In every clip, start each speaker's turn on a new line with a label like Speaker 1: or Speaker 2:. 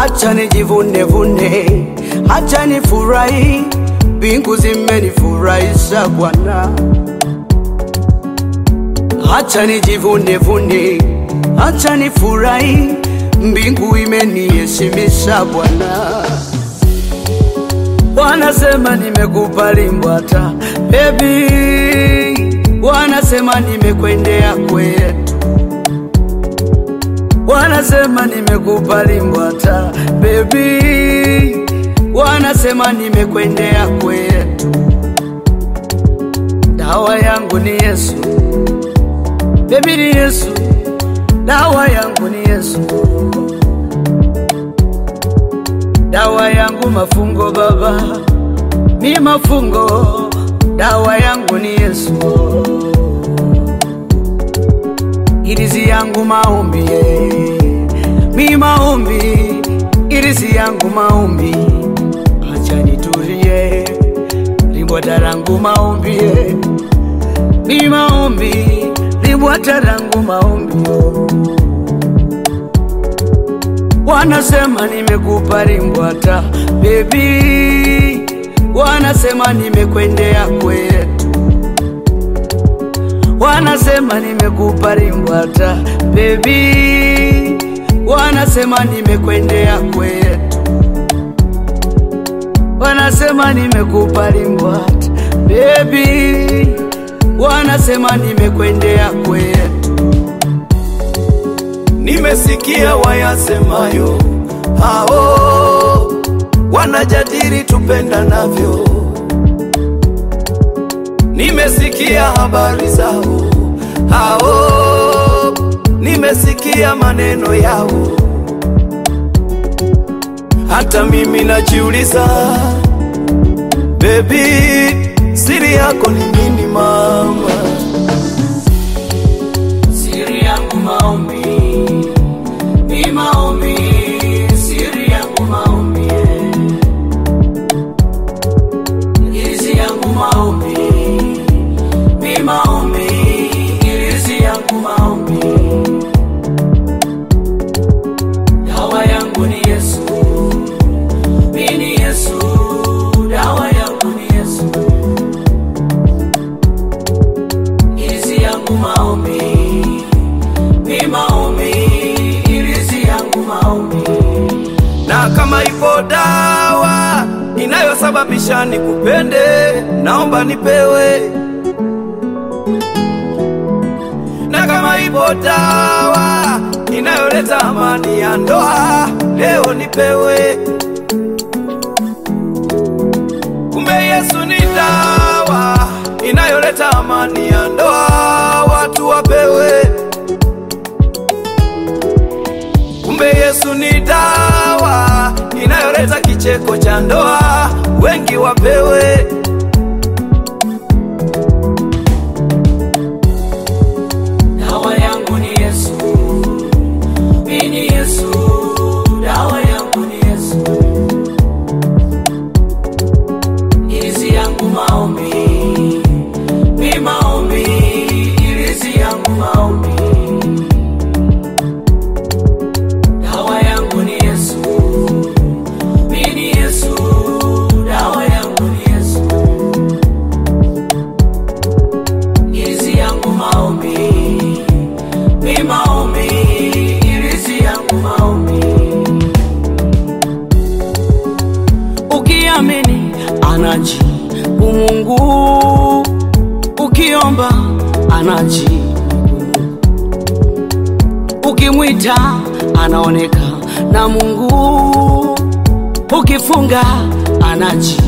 Speaker 1: hacha nijivune vune, hacha nifurahi, mbingu zimenifurahisha Bwana. Hacha nijivune vune, hacha nifurahi, mbingu imeniheshimisha Bwana. Wanasema nimekubali Mbwata baby, wanasema nimekwendea kwetu, wanasema nimekubali Mbwata baby, wanasema nimekwendea kwetu. Dawa yangu ni Yesu baby, ni Yesu, dawa yangu ni Yesu, dawa yangu mafungo baba, mi mafungo, dawa yangu ni Yesu, irizi yangu maombi, eh. mi maombi, irizi yangu maombi, acha nitulie, limbwata langu maombi, eh. mi maombi, limbwata langu maombi oh. Wanasema nimekupa limbwata baby, wanasema nimekwendea kwetu, wanasema nimekupa limbwata baby, wanasema nimekwendea kwetu, wanasema nimekupa limbwata baby, wanasema nimekwendea kwetu.
Speaker 2: Nimesikia wayasemayo hao wanajadili tupendanavyo. Nimesikia habari zao hao, nimesikia maneno yao. Hata mimi najiuliza, bebi, siri yako ni nini mama?
Speaker 1: Siri yangu maombi, ni maombi, siri yangu maombi, irizi yangu maombi, ni maombi, irizi yangu maombi, dawa yangu ni Yesu, mi ni Yesu, dawa yangu ni Yesu, irizi yangu maombi ni maombi, irizi yangu maombi.
Speaker 2: na kama ipo dawa inayosababisha nikupende, naomba nipewe. Na kama ipo dawa inayoleta amani ya ndoa, leo nipewe. Kumbe Yesu ni dawa inayoleta amani ya ndoa, watu wapewe. Kumbe Yesu ni dawa inayoleta kicheko cha ndoa, wengi wapewe.
Speaker 1: Dawa yangu ni Yesu, mimi ni Yesu, dawa yangu ni Yesu, irizi yangu maombi, mi maombi, irizi yangu maombi. Dawa yangu ni Yesu, mimi ni Yesu, dawa yangu ni Yesu. irizi yangu maombi, mi maombi, irizi yangu maombi. Ukiamini anajibu Mungu, ukiomba anajibu, ukimwita anaoneka na Mungu, ukifunga anajibu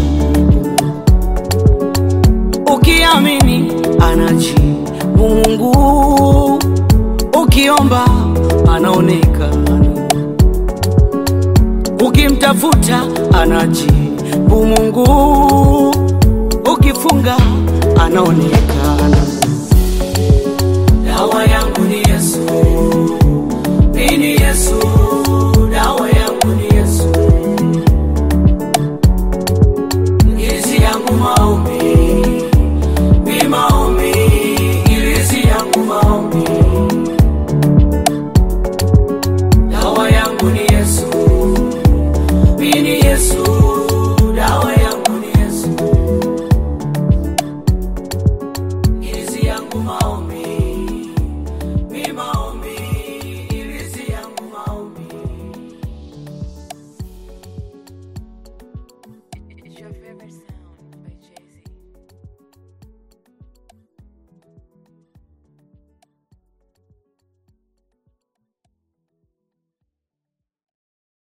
Speaker 1: ukiamini anajibu Mungu, ukiomba anaonekana, ukimtafuta anajibu Mungu, ukifunga anaonekana.